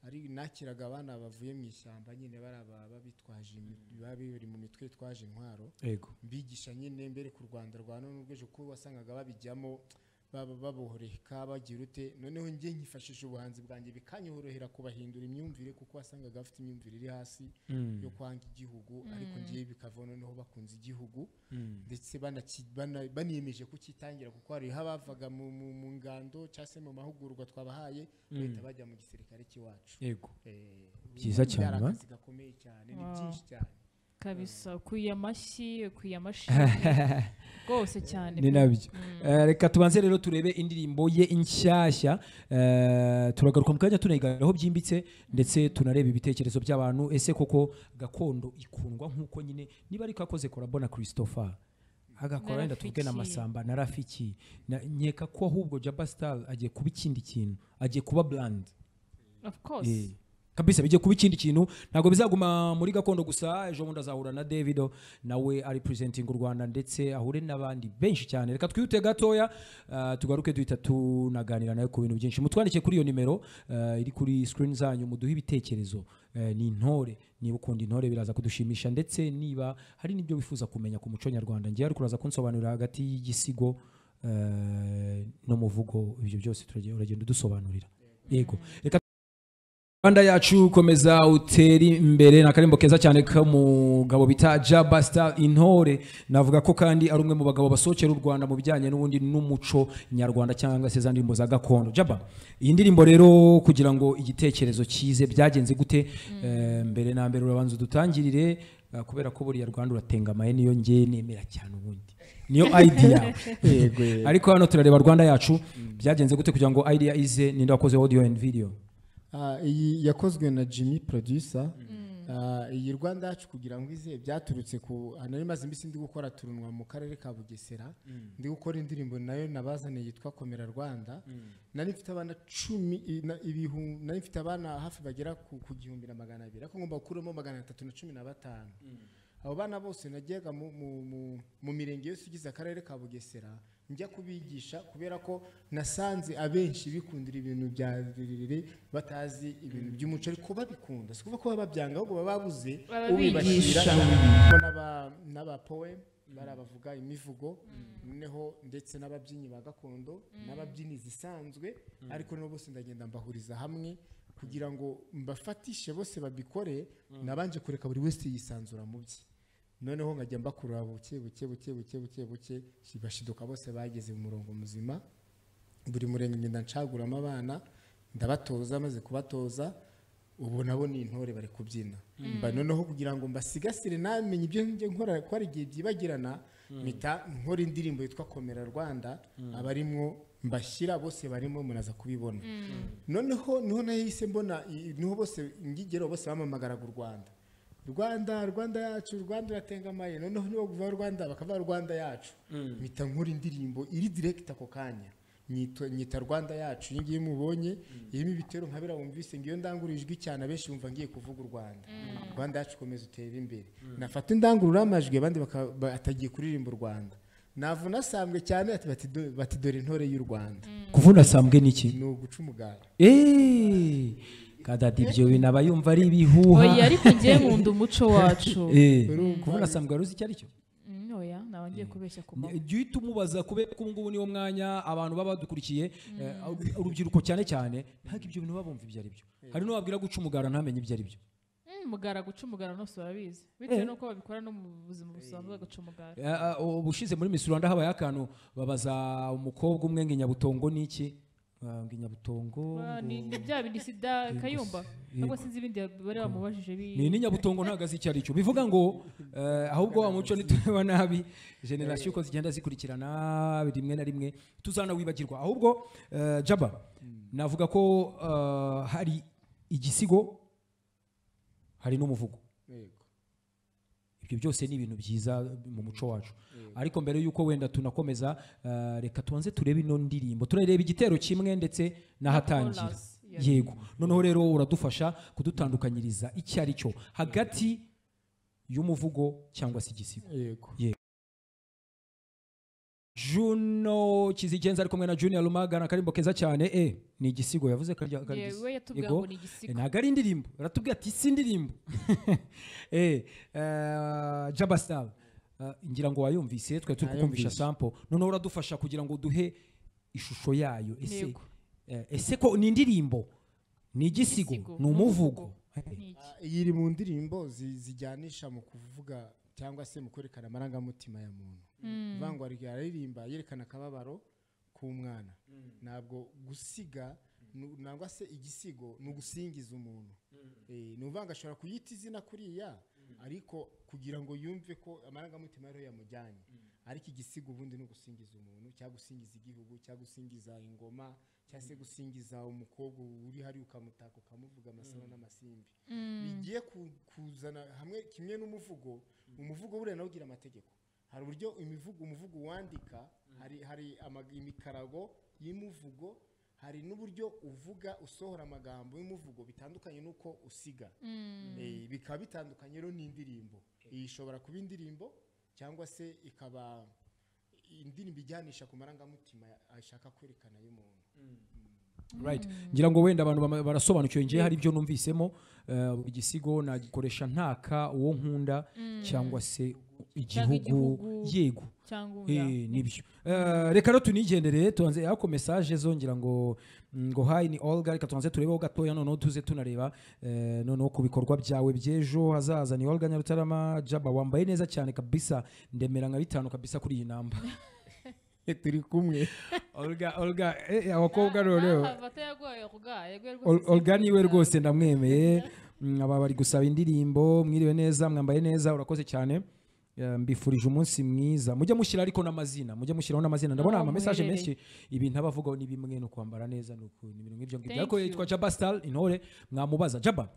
[SPEAKER 3] ari nakiraga abana bavuye mu ishyamba nyine bari aba- babitwaje imi- bari mu mitwe yitwaje intwaro
[SPEAKER 2] yego
[SPEAKER 3] mbigisha nyine mbere ku rwanda rwa none n'ubwejo kuko wasangaga babijyamo baba- babohoreka bagira ute noneho njye nkifashisha ubuhanzi bwanjye bikanyorohera kubahindura imyumvire kuko wasangaga bafite imyumvire iri hasi yo kwanga igihugu ariko ngiye bikava noneho bakunze igihugu ndetse banaki- bana- baniyemeje kukitangira kuko hariho abavaga mu, mu, mu ngando cyangwa se mu mahugurwa twabahaye bahita bajya mu gisirikare cy'iwacu
[SPEAKER 2] yego
[SPEAKER 3] Eh,
[SPEAKER 2] Byiza
[SPEAKER 3] byari
[SPEAKER 2] cyane, ba?
[SPEAKER 3] akazi gakomeye cyane ni
[SPEAKER 1] Wow.
[SPEAKER 3] byinshi cyane
[SPEAKER 1] kabisa kuye amashyi kuye amashyi rwose cyane
[SPEAKER 2] ni nabyo Eh, reka tubanze rero turebe indirimbo ye inshyashya Eh, turagaruka mu kanya tunayiganiraho byimbitse ndetse tunareba ibitekerezo by'abantu ese koko gakondo ikundwa nk'uko nyine niba ariko akoze korabo na christopher agakora wenda tuvuge na
[SPEAKER 1] Narafiki.
[SPEAKER 2] masamba na rafiki Na- nkeka ko ahubwo jaba star agiye kuba ikindi kintu agiye kuba brand
[SPEAKER 1] of course
[SPEAKER 2] Eh, kabisa bijye kuba ikindi kintu ntabwo bizaguma muri gakondo gusa ejo bundi azahura na davido nawe ari presenting u rwanda ndetse ahure n'abandi benshi cyane reka twihute gatoya ah, tugaruke duhita tunaganira nawe ku bintu byinshi mutwandikiye kuri iyo nimero ah, iri kuri screen zanyu muduhe ibitekerezo Eh, ni intore niba ukunda intore biraza kudushimisha ndetse niba hari n'ibyo wifuza kumenya ku muco nyarwanda ngewe ariko uraza kunsobanurira hagati y'igisigo eh, n'umuvugo ibyo byose turagenda- uragenda udusobanurira yego reka rwanda yacu komeza utere imbere ni akarimbo keza cyane k'umugabo bita jabasita intore navuga ko kandi ari umwe mu bagabo basohokera u rwanda mu bijyanye n'ubundi n'umuco nyarwanda cyangwa se za ndirimbo za gakondo jaba iyi ndirimbo rero kugira ngo igitekerezo kize byagenze gute Eh, mbere na mbere urabanza udutangirire eh, kubera ko buriya rwanda uratengamaye niyo ngewe nemera cyane ubundi niyo idea
[SPEAKER 3] Yego, yego.
[SPEAKER 2] ariko hano turareba rwanda yacu byagenze gute kugira ngo idea ize ninde wakoze audio and video
[SPEAKER 3] Ah, iyi yakozwe na jimmy producer Ah, iyi rwanda yacu kugira ngo ize byaturutse ku ah, nari maze iminsi ndi gukora turunwa mu karere ka bugesera ndi gukora indirimbo nayo nabazaniye yitwa komera rwanda nari mfite abana cumi i- na- ibihu- nari mfite abana hafi bagera ku ku gihumbi na magana abiri ariko ngomba gukuramo magana atatu na cumi na batanu abo bana bose najyaga mu, mu, mu, mu mirenge yose igize akarere ka bugesera njya kubigisha kubera ko nasanze abenshi bikundira ibintu bya rirerire batazi ibintu by'umuco ariko babikunda si ukuvuga ko baba babyanga ahubwo baba babuze
[SPEAKER 1] Bababigisha.
[SPEAKER 3] ubibashyira harimo n'aba- n'abapowe bari abavuga imivugo noneho ndetse n'ababyinnyi ba gakondo n'ababyinnyi zisanzwe ariko nabo bose ndagenda mbahuriza hamwe kugira ngo mbafatishe bose babikore nabanje kureka buri wese yisanzura mu bye noneho nkajya mbakurura buke buke buke buke buke buke bashiduka bose bageze mu murongo muzima buri murenge ngenda ncaguramo abana ndabatoza maze kubatoza ubu nabo ni intore bari kubyina Mba- noneho kugira ngo mbasigasire namenye ibyo njye nkora ko hari igihe byibagirana mpita nkora indirimbo yitwa komera rwanda abarimwo mbashyira bose barimo munaza kubibona noneho niho nahise mbona i- niho bose ngigero bose bamamagaraga u rwanda rwanda rwanda yacu rwanda uratengamaye noneho nibo kuva rwanda bakava rwanda yacu mpita nkora indirimbo iri direct ako kanya nyita nyita rwanda yacu iyi ngiyi mubonye irimo ibitero nka biriya wumvise ngiyo ndangurura ijwi cyane abenshi bumva ngiye kuvuga u rwanda rwanda yacu komeza utera imbere nafata indangururamajwi abandi baka- ba- atagiye kuririmba u rwanda navuna asambwe cyane ati bati do- bati dore intore y'u rwanda
[SPEAKER 2] kuvuna sambwe n'iki
[SPEAKER 3] ni uguca umugara
[SPEAKER 2] Eh, kadadi ibyo bintu aba yumva ari ibihuha
[SPEAKER 1] oya ariko ngewe nkunda umuco wacu
[SPEAKER 2] Eh,
[SPEAKER 3] Urumva?
[SPEAKER 2] kuvuna sambwe wari uzi icyo ari cyo
[SPEAKER 1] Mm, oya naba ngiye kubeshya ku manywa
[SPEAKER 2] jya uhita umubaza kubera ko ubu ngubu niwo mwanya abantu baba badukurikiye eh, urubyiruko cyane cyane ntabwo ibyo bintu baba bumva ibyo ari byo hari n'uwabwira guca umugara ntamenye ibyo ari byo
[SPEAKER 1] Mm, umugara guca umugara bose barabizi bitewe n'uko babikora no mu buzima busanzwe guca umugara
[SPEAKER 2] Eh, ah, ubushize muri Miss Rwanda habaye akantu babaza umukobwa umwe ngo inyabutongo ni iki Ah, ngo inyabutongo
[SPEAKER 1] Ba-
[SPEAKER 2] ngo-
[SPEAKER 1] ni ni bya bindi sida kayumba nubwo sinzi ibindi bari bamubajije bi-
[SPEAKER 2] ni n'inyabutongo ntabwo azi icyo ari cyo bivuga ngo eh, ahubwo wa muco nitureba nabi generasiyo uko zigenda zikurikirana rimwe na rimwe tuzanawibagirwa ahubwo eh, jaba navuga ko eh, hari igisigo hari n'umuvugo
[SPEAKER 3] Yego.
[SPEAKER 2] ibyo ibyo byose ni ibintu byiza mu muco wacu ariko mbere y'uko wenda tunakomeza eh, reka tubanze turebe ino ndirimbo turareba igitero kimwe ndetse n'ahatangira
[SPEAKER 1] Chorus, yes.
[SPEAKER 2] yego noneho rero uradufasha kudutandukanyiriza icyo ari cyo hagati y'umuvugo cyangwa se igisigo
[SPEAKER 3] yego
[SPEAKER 2] juno kizigenza ari kumwe na junior rumagana akarimbo keza cyane e ni igisigo yavuze ko arya- ko ari
[SPEAKER 1] yewe
[SPEAKER 2] igisigo.
[SPEAKER 1] yatubwiye
[SPEAKER 2] Yego.
[SPEAKER 1] ngo ni
[SPEAKER 2] E,
[SPEAKER 1] igisigo
[SPEAKER 2] ntabwo ari indirimbo aratubwira ati si indirimbo e, eh, jaba star eh, ngira ngo wayumvise twe turi kukumvisha
[SPEAKER 3] Nayumvise.
[SPEAKER 2] sample noneho uradufasha kugira ngo duhe ishusho yayo ese
[SPEAKER 1] Yego.
[SPEAKER 2] eh, ese ko ni indirimbo ni igisigo
[SPEAKER 1] Igisigo,
[SPEAKER 2] ni umuvugo
[SPEAKER 1] Ni iki?
[SPEAKER 3] iyi iri mu ndirimbo zi- zijyanisha mu kuvuga cyangwa se mu kwerekana amarangamutima ya muntu bivuga ngo ari- araririmba yerekana akababaro k'umwana ntabwo gusiga nu- nangwa se igisigo ni ugusingiza umuntu Eh, ni uvuga ngo ashobora kuyita izina kuriya ariko kugira ngo yumve ko amarangamutima ariyo yamujyanye ariko igisigo ubundi ni ugusingiza umuntu cyangwa gusingiza igihugu cyangwa gusingiza ingoma cyangwa se gusingiza umukobwa uri hariya ukamutaka ukamuvuga amasaro n'amasimbi bigiye ku- kuzana hamwe kimwe n'umuvugo umuvugo buriya nawo ugira amategeko hari uburyo imivugo umuvugo wandika hari hari ama- imikarago y'umuvugo hari n'uburyo uvuga usohora amagambo y'umuvugo bitandukanye n'uko usiga Eh, bikaba bitandukanye rero n'indirimbo iyi ishobora kuba indirimbo cyangwa se ikaba indirimbo ijyanisha ku marangamutima ashaka kwerekana y'umuntu
[SPEAKER 2] right ngira ngo wenda abantu bama- barasobanukiwe ngiye hari ibyo numvisemo eh, igisigo nagikoresha ntaka uwo nkunda cyangwa se igihugu
[SPEAKER 1] igihugu.
[SPEAKER 2] yego
[SPEAKER 1] cyangwa
[SPEAKER 2] Eh,
[SPEAKER 1] oya.
[SPEAKER 2] nibyo Eh, reka rero tunigendere tubanze ako mesaje zo ngira ngo ngo hayi ni olga reka tubanze turebeho gatoya noneho tuze tunareba eh, noneho ku bikorwa byawe by'ejo hazaza ni olga nyarutarama jaba wambaye neza cyane kabisa ndemera nka bitanu kabisa kuri iyi namba
[SPEAKER 3] turi kumwe
[SPEAKER 2] olga olga eh, abakobwa noneho
[SPEAKER 1] Aha, vata yagoye kuga, yagoye rwose
[SPEAKER 2] Ol- Olga
[SPEAKER 1] sinzi
[SPEAKER 2] niwe
[SPEAKER 1] kuvuga.
[SPEAKER 2] rwose ndamwemeye Mm, aba bari gusaba indirimbo mwiriwe neza mwambaye neza urakoze cyane Eh, mbifurije umunsi mwiza mujye mushyira ariko n'amazina mujye mushyiraho n'amazina ndabona
[SPEAKER 1] Aho
[SPEAKER 2] ama message menshi
[SPEAKER 1] muherereye.
[SPEAKER 2] ibintu abavugaho ni bimwe no kwambara neza ni uku- ni ibintu nk'ibyo ngibyo
[SPEAKER 1] Thank
[SPEAKER 2] ariko
[SPEAKER 1] you.
[SPEAKER 2] yitwa Jaba Star intore mwamubaza Jaba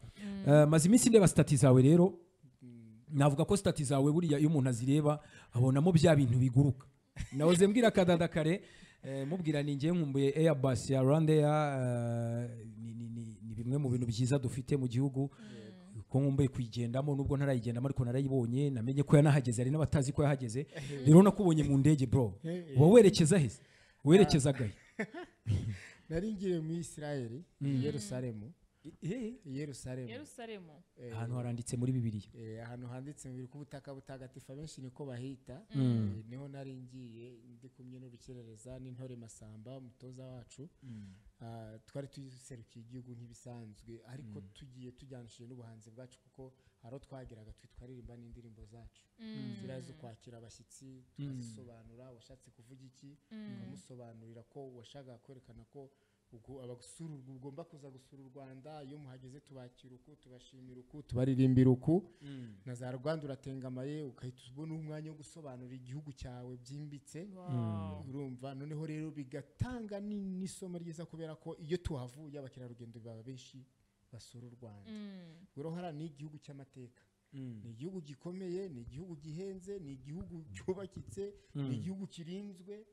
[SPEAKER 2] eh, maze iminsi ndeba stati zawe rero navuga ko stati zawe buriya iyo umuntu azireba abonamo bya bintu biguruka nahoze mbwira akadada kare eh, mubwira ni ngiye nkumbuye Airbus ya Rwandair eh, ni- ni- ni- ni bimwe mu bintu byiza dufite mu gihugu ko nkumbuye kuyigendamo nubwo ntarayigendamo ariko narayibonye namenye ko yanahageze hari n'abatazi ko yahageze rero nakubonye mu ndege bro
[SPEAKER 3] Eh, eh.
[SPEAKER 2] uba werekeza he werekezagahe
[SPEAKER 3] nari ngiye muri isirayeli i yerusalemu i yerusalemu
[SPEAKER 1] Yerusalemu.
[SPEAKER 3] Eh,
[SPEAKER 2] ahantu haranditse muri bibiliya
[SPEAKER 3] eh, ahantu handitse ngo ku butaka butagatifu abenshi niko bahita Eh, niho nari ngiye ndi kumwe n'urukerereza n'intore masamba umutoza wacu Ah, twari tuserukiye igihugu nk'ibisanzwe ariko tugiye tujyanishije n'ubuhanzi bwacu kuko hari aho twageraga twe twaririmba n'indirimbo zacu inzira zo kwakira abashyitsi tukazisobanura washatse kuvuga iki ukamusobanurira ko washakaga kwerekana ko ugu- abasura u- ugomba kuza gusura u rwanda iyo muhageze tubakira uku tubashimira uku tubaririmbira uku na za rwanda uratengamaye ugahita ubona umwanya wo gusobanura igihugu cyawe byimbitse
[SPEAKER 1] Wow.
[SPEAKER 3] urumva noneho rero bigatanga ni- n'isomo ryiza kubera ko iyo tuhavuye abakerarugendo baba benshi basura u rwanda
[SPEAKER 1] Mm.
[SPEAKER 3] uruhara ni igihugu cy'amateka ni igihugu gikomeye ni igihugu gihenze ni igihugu cyubakitse ni igihugu kirinzwe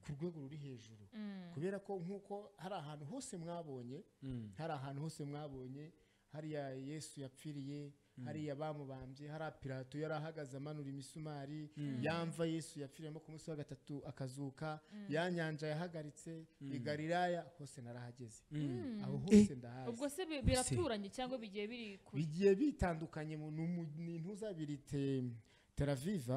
[SPEAKER 3] ku rwego ruri hejuru
[SPEAKER 1] Mm.
[SPEAKER 3] kubera ko nk'uko hari ahantu hose mwabonye hari ahantu hose mwabonye hariya yesu yapfiriye hariya bamubambye hariya pirato yari ahagaze amanura imisumari yamva yesu yapfiriyemo ku munsi wa gatatu akazuka ya nyanja yahagaritse i galilaya hose narahageze aho hose ndahazi
[SPEAKER 1] ubwo se bi- biraturanye cyangwa bigiye biri kure
[SPEAKER 3] bigiye bitandukanye mu- ni umu- ni intuza biri te- Tel Aviv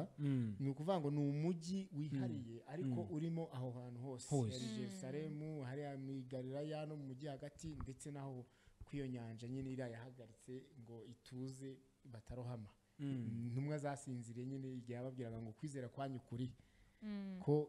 [SPEAKER 3] ni ukuvuga ngo ni umujyi wihariye ariko urimo aho hantu hose
[SPEAKER 2] Hose.
[SPEAKER 3] hari Jerusalemu hariya mu Galilaya no mu mujyi hagati ndetse naho ku iyo nyanja nyine iriya yahagaritse ngo ituze batarohama intumwa zasinziriye nyine igihe yababwiraga ngo kwizera kwanyu kuri ko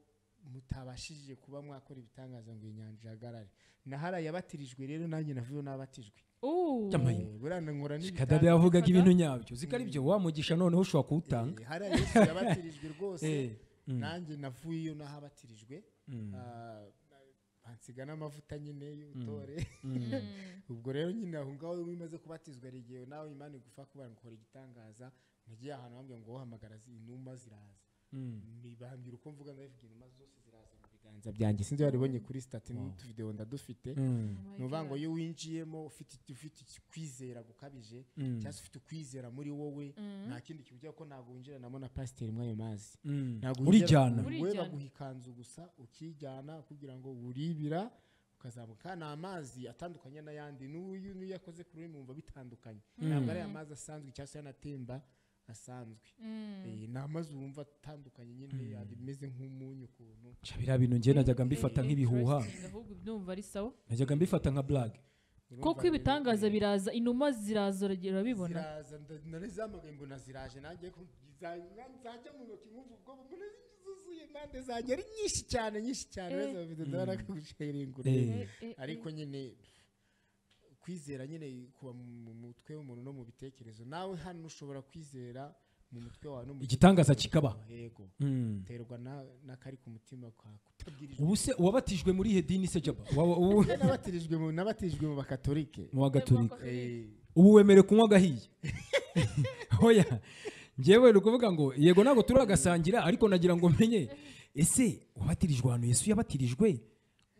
[SPEAKER 3] mutabashije kuba mwakora ibitangaza ngo iyi nyanja ihagarare na hariya yabatirijwe rero nanjye navuyeho n'abatijwe
[SPEAKER 1] Ooh.
[SPEAKER 2] Yamaye.
[SPEAKER 3] Eh, buriya nkora
[SPEAKER 2] kadada
[SPEAKER 3] n'ibitanda
[SPEAKER 2] yavugaga ibintu nyabyo ziko ari byo wamugisha noneho ushobora kuwutanga
[SPEAKER 3] Eh, hariya yesu yabatirijwe rwose
[SPEAKER 2] Eh, mm.
[SPEAKER 3] nanjye navuyeyo naho abatirijwe Ah, bansiga n'amavuta nyine y'ubutore ubwo rero nyine aho ngaho iyo umaze kubatizwa hari igihe nawe imana igufa kuba ngo ukora igitangaza nagiye ahantu bambwira ngo uhamagara inuma ziraza bambwira uko mvuga ndabivuga inuma zose ziraza mu biganza byanjye sinzi waribonye kuri sitati n'utuvidewo ndadufite ni ukuvuga ngo iyo winjiyemo ufite ufite kwizera gukabije cyangwa se ufite ukwizera muri wowe nta kindi kintu ugira ko ntabwo winjiranamo na pasiteri mw'ayo mazi Ntabwo winjira-
[SPEAKER 2] urijyana
[SPEAKER 1] Urijyana.
[SPEAKER 3] we baguha ikanzu gusa ukijyana kugira ngo uribira ukazamuka ni amazi atandukanye n'ayandi n'uyu n'uyu yakoze kuri uyu mwumva bitandukanye ntabwo ari amazi asanzwe cyangwa se yanatemba asanzwe Eh, ni amazi wumva atandukanye nyine ameze nk'umunyu ukuntu
[SPEAKER 2] Ca biriya bintu njye najyaga mbifata
[SPEAKER 1] Eh,
[SPEAKER 2] nk'ibihuha
[SPEAKER 1] interesting, ahubwo ndumva ari sawa
[SPEAKER 2] najyaga mbifata nka blague
[SPEAKER 1] koko ibitangaza biraza inuma ziraza uragera urabibona
[SPEAKER 3] ziraza nda- narizamugaye mbona ziraje nanjye ko nza- nzajya mu ntoki nkumva ubwoba mbona zuzuye impande zanjye ari nyinshi cyane nyinshi cyane
[SPEAKER 1] Eh.
[SPEAKER 3] wese bafite ndabona ko gushayirengura
[SPEAKER 2] Eh.
[SPEAKER 1] Eh, eh,
[SPEAKER 3] ariko nyine kwizera nyine kuba mu mu mutwe w'umuntu no mu bitekerezo nawe hano ushobora kwizera mu mutwe wawe no mu
[SPEAKER 2] Igitangaza
[SPEAKER 3] gitekerezo.
[SPEAKER 2] kikaba.
[SPEAKER 3] yego
[SPEAKER 2] Mm.
[SPEAKER 3] terwa na- n'akari ku mutima kwawe kutabwirijwe
[SPEAKER 2] ubu se uwabatijwe muri ihe dini se jaba Wa- wa- ubu-
[SPEAKER 3] n'abatirijwe mu n'abatirijwe mu bakatolike
[SPEAKER 2] mu wa gatolika
[SPEAKER 3] Eh,
[SPEAKER 2] ubu wemere kunywa agahiye hoya njyewe ni ukuvuga ngo yego ntabwo turagasangira ariko nagira ngo menye ese wabatirijwe ahantu yesu yabatirijwe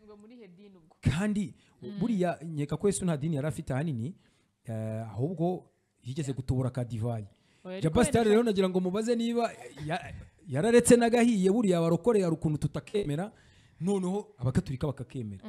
[SPEAKER 1] ngo muri hedini ubwo
[SPEAKER 2] kandi buriya nkeka ko yesu nta dini yari afite ahanini eh, ahubwo yigeze gutubura ka divayi
[SPEAKER 1] Oya, ariko
[SPEAKER 2] jaba
[SPEAKER 1] wenda
[SPEAKER 2] sitari rero nagira ngo mubaze niba ya- yararetse n'agahiye buriya barokore hari ukuntu tutakemera noneho abakaturika bakakemera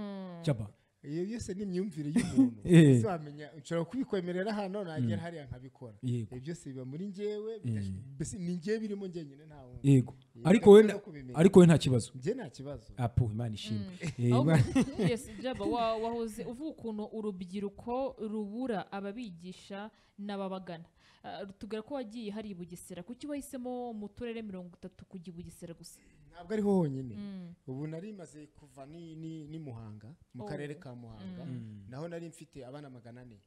[SPEAKER 2] jaba
[SPEAKER 3] iyo yose ni imyumvire y'umuntu
[SPEAKER 2] Eh.
[SPEAKER 3] ese wamenya nshobora kubikwemerera hano nagera hariya nkabikora
[SPEAKER 2] Yego.
[SPEAKER 3] ibyo byose biba muri njyewe bidash- mbese ni njyewe birimo njyenyine nta wundi
[SPEAKER 2] yego
[SPEAKER 3] Yego,
[SPEAKER 2] ariko we
[SPEAKER 3] ntabwo
[SPEAKER 2] na-
[SPEAKER 3] kubimenya.
[SPEAKER 2] ariko we nta kibazo
[SPEAKER 3] njye nta kibazo
[SPEAKER 2] apu imana ishimwe Eh,
[SPEAKER 1] ahubwo
[SPEAKER 2] Imana-
[SPEAKER 1] yes, Jaba, wa- wahoze uvuga ukuntu urubyiruko rubura ababigisha n'ababagana Ah, tubwira ko wagiye hari i bugesera kuki wahisemo mu turere mirongo itatu kujya i bugesera gusa
[SPEAKER 3] ntabwo ariho honyine
[SPEAKER 1] Mm.
[SPEAKER 3] ubu nari maze kuva ni- ni ni muhanga mu
[SPEAKER 1] Oh.
[SPEAKER 3] karere ka muhanga naho nari mfite abana magana ane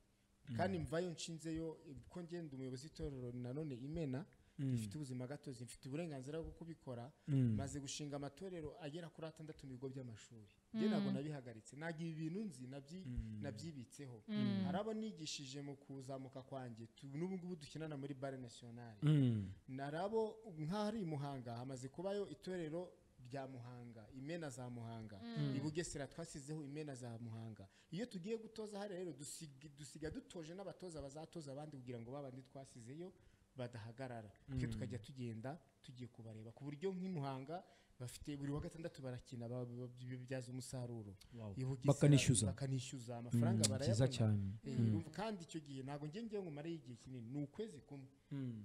[SPEAKER 3] kandi mvayo nshinzeyo ko ngenda umuyobozi w'itorero nanone imena rifite ubuzima gatozi mfite uburenganzira bwo kubikora
[SPEAKER 2] Mm.
[SPEAKER 3] maze gushinga amatorero agera kuri atandatu mu bigo by'amashuri njye ntabwo nabihagaritse ntabwo ibi bintu nzi nabyi- nabyibitseho hari abo nigishije mu kuzamuka kwanjye tu- n'ubu ngubu dukinana muri bare nasiyonari
[SPEAKER 2] Mm.
[SPEAKER 3] narabo nk'ahari i muhanga hamaze kubayo itorero rya muhanga imena za muhanga i bugesera twasizeho imena za muhanga iyo tugiye gutoza hariya rero dusiga, dusiga dutoje n'abatoza bazatoza abandi kugira ngo babandi twasizeyo badahagarara twe tukajya tugenda tugiye kubareba ku buryo nk'i muhanga bafite buri wa gatandatu barakina ba- ba- bibyaza umusaruro I Bugesera
[SPEAKER 2] Bakanishyuza.
[SPEAKER 3] bakanishyuza amafaranga
[SPEAKER 2] Mm,
[SPEAKER 3] barayabona
[SPEAKER 2] cyiza cyane.
[SPEAKER 3] Eh, urumva kandi icyo gihe ntabwo njye njyewe ngumareyo igihe kinini ni ukwezi kumwe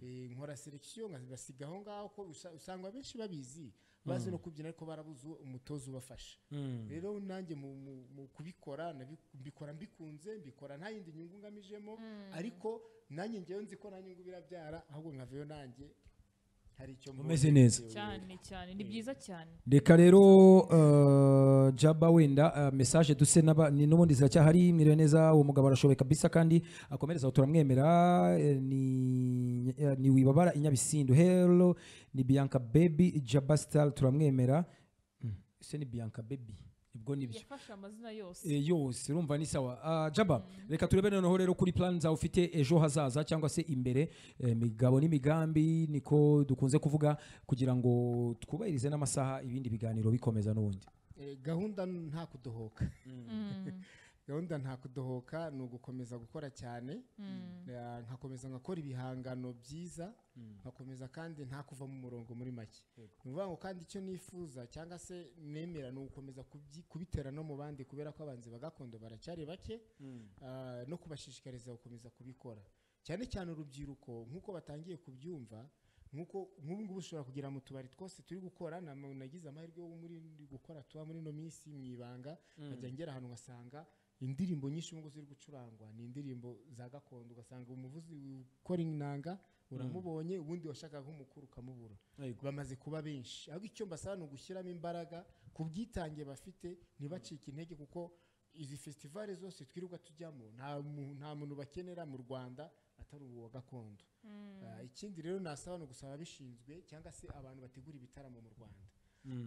[SPEAKER 3] Eh, nkora selection nkasiga aho ngaho ko usa- usanga abenshi babizi bazi no kubyina ariko barabuze umutoza ubafasha
[SPEAKER 2] Mm.
[SPEAKER 3] rero nanjye mu, mu, mu kubikora nabi- mbikora mbikunze mbikora nta yindi nyungu ngamijemo ariko nanjye njyewe nzi ko nta nyungu birabyara ahubwo nkaveyo nanjye hari icyo mbonye.
[SPEAKER 2] Umeze neza.
[SPEAKER 1] cyane cyane ni byiza cyane
[SPEAKER 2] reka rero uh, jaba wenda uh, message duse n'aba- ni- n'ubundi ziracyahari mwiriwe neza uwo mugabo arashoboye kabisa kandi akomereza aho turamwemera eh, ni, eh, ni wibabara inyabisindu hello ni bianca baby jaba star turamwemera Mm, ese ni bianca baby ibwo nibyo
[SPEAKER 1] yafashe amazina yose
[SPEAKER 2] Eh, yose urumva ni sawa Ah, jaba reka turebe noneho rero kuri plan zawe ufite ejo hazaza cyangwa se imbere eh, imigabo n'imigambi niko dukunze kuvuga kugira ngo twubahirize n'amasaha ibindi biganiro bikomeza n'ubundi
[SPEAKER 3] Eh, gahunda nta kudohoka
[SPEAKER 1] Mm.
[SPEAKER 3] gahunda nta kudohoka ni ugukomeza gukora cyane
[SPEAKER 1] Mm.
[SPEAKER 3] Eh, nkakomeza nkakora ibihangano byiza nkakomeza kandi nta kuva mu murongo muri make ni ukuvuga ngo kandi icyo nifuza cyangwa se nemera ni ugukomeza kubyi- kubitera no mu bandi kubera ko abanzi bagakondo baracyari bake eh, no kubashishikariza gukomeza kubikora cyane cyane urubyiruko nk'uko batangiye kubyumva nk'uko nk'ubu ngubu ushobora kugira mu tubari twose turi gukora na- nagize amahirwe yo muri gukora tuba muri ino minsi mu ibanga nkajya ngera ahantu ngasanga indirimbo nyinshi ubungubu ziri gucurangwa ni indirimbo za gakondo ugasanga umuvuzi ukora inanga uramubonye ubundi washakaga nk'umukuru ukamubura bamaze kuba benshi ahubwo icyo mbasaba ni ugushyiramo imbaraga ku bwitange bafite ntibacike intege kuko izi festivale zose twirirwa tujyamo nta mu- nta muntu bakenera mu rwanda atari uwa gakondo Ah, ikindi rero nasaba ni ugusaba ababishinzwe cyangwa se abantu bategura ibitaramo mu rwanda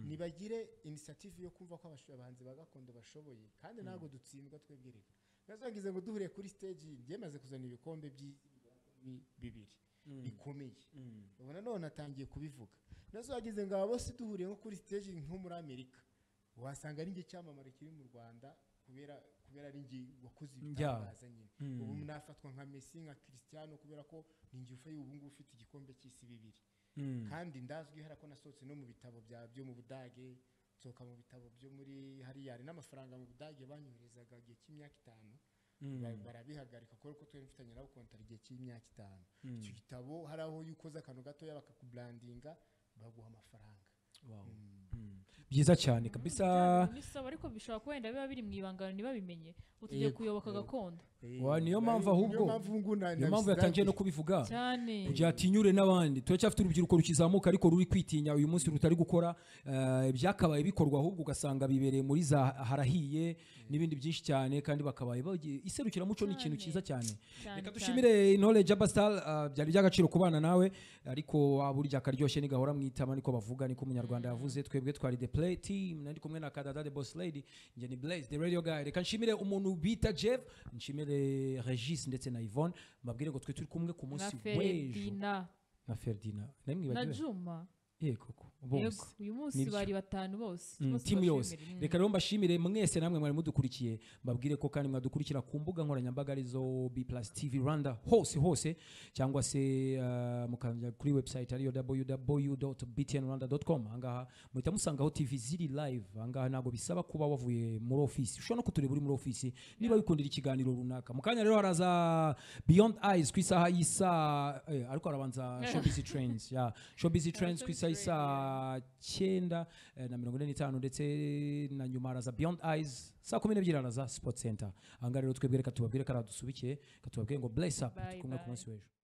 [SPEAKER 3] nibagire inisiyative yo kumva ko abasho- abahanzi ba gakondo bashoboye kandi ntabwo dutsindwa twebwe reka ntazangize ngo duhuriye kuri stage ryemaze kuzana ibikombe by'isi bibiri bikomeye ubona none atangiye kubivuga nazo wagize ngo aba bose duhuriye nko kuri stage nko muri amerika wasanga ari njye cyamamare kiri mu rwanda kubera kubera ari njye wakoze ibitangaza nyine
[SPEAKER 2] Mm.
[SPEAKER 3] ubu nafatwa nka Messi nka Cristiano kubera ko ni njye ufaye ubu ngubu ufite igikombe cy'isi bibiri kandi ndazwi hariya ko nasohotse no mu bitabo bya byo mu budage nsohoka mu bitabo byo muri hariya hari n'amafaranga mu budage banyoherezaga igihe cy'imyaka itanu ba- barabihagarika kubera ko twari dufitanye nabo kontara igihe cy'imyaka itanu icyo gitabo hari aho iyo ukoze akantu gatoya bakakuburandinga baguha amafaranga Mm.
[SPEAKER 2] byiza cyane kabisa
[SPEAKER 1] n'isaba ariko bishobora kuba wenda biba biri mu ibangano ntibabimenye utugiye
[SPEAKER 3] Yego,
[SPEAKER 1] kuyoboka
[SPEAKER 3] yego.
[SPEAKER 1] gakondo
[SPEAKER 2] Wa, niyo mpamvu ahubwo-
[SPEAKER 3] niyo mpamvu ngo na-
[SPEAKER 2] niyo mpamvu yatangiye no
[SPEAKER 3] nabisigaje.
[SPEAKER 2] kubivuga
[SPEAKER 1] cyane
[SPEAKER 2] kugira atinyure n'abandi turacyafite urubyiruko rukizamuka ariko ruri kwitinya uyu munsi rutari gukora eh, ibyakabaye bikorwa ahubwo ugasanga bibereye muri za harahiye n'ibindi byinshi cyane kandi bakabaye bagiye- iserukiramuco ni
[SPEAKER 1] Cyane.
[SPEAKER 2] ikintu cyiza cyane
[SPEAKER 1] Cyane,
[SPEAKER 2] reka
[SPEAKER 1] cyane.
[SPEAKER 2] dushimire intore jaba sitari byari iby'agaciro kubana nawe ariko waba urya akaryoshye ni gahora mwitama niko bavuga niko umunyarwanda yavuze twebwe twari the play team nari kumwe na kadada the boss lady njye ni blaze the radio guy reka nshimire umuntu bita jeff nshimire regis ndetse na yvonne mbabwire ngo twe turi kumwe ku
[SPEAKER 1] na
[SPEAKER 2] munsi w'ejo
[SPEAKER 1] feredina
[SPEAKER 2] na ferdina nari
[SPEAKER 1] na
[SPEAKER 2] mwibagiwe
[SPEAKER 1] juma
[SPEAKER 2] ye koko
[SPEAKER 1] yego
[SPEAKER 2] bose
[SPEAKER 1] uyu munsi
[SPEAKER 2] Nibyo.
[SPEAKER 1] bari batanu bose
[SPEAKER 2] Mm,
[SPEAKER 1] Bose
[SPEAKER 2] timu yose
[SPEAKER 1] bashimira. Mm.
[SPEAKER 2] reka rero mbashimire mwese namwe mwari mudukurikiye mbabwire ko kandi mwadukurikira ku mbuga nkoranyambaga arizo b plus tv rwanda hose hose cyangwa se uh, mukajya kuri website ariyo www btn rwanda com ahangaha muhita musangaho tv ziri live ahangaha ntabwo bisaba kuba wavuye muri ofisi ushobora no kutureba uri muri ofisi niba wikundira ikiganiro runaka mu kanya rero haraza beyond eyes ku isaha y'isaa eh, ariko harabanza showbiz trends yeah. showbiz trends ku isaha y'isaa cyenda eh, na mirongo ine n'itanu ndetse na nyuma haraza beyond eyes saa kumi n'ebyiri haraza sport center ahangaha rero twebwe reka tubabwire ko aradusubike reka tubabwire ngo bless up
[SPEAKER 1] Bye,
[SPEAKER 2] turi kumwe ku
[SPEAKER 1] bye.
[SPEAKER 2] munsi w'ejo